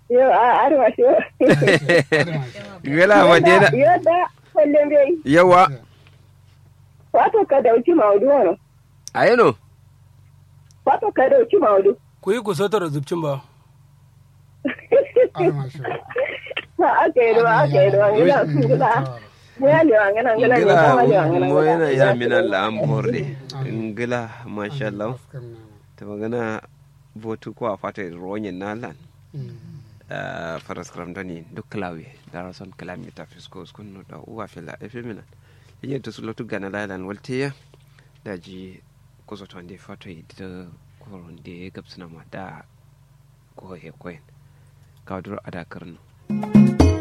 Yo a arwa shi. gala madina Yo da kullum bai. yawa Wato ka dauki maudu wani. ayeno Wato ka dauki maudu. ku yi ku sotar zubcin ba Ba aka yi ruwa aka yi ruwa gina su gina. Ya lewa ngana ngana ngila ngana lewa ngana mo yana ya ngana. mina la am horde ngila masha Allah ta magana votu ko a fata ronyin nalan faras kram dani duk klawi dara son kalami ta fisko skun da uwa fila efemina yin to sulotu gana lalan waltiya daji ko zo tonde fato da koron de gabsuna ma da ko he koyen kawdur ada karno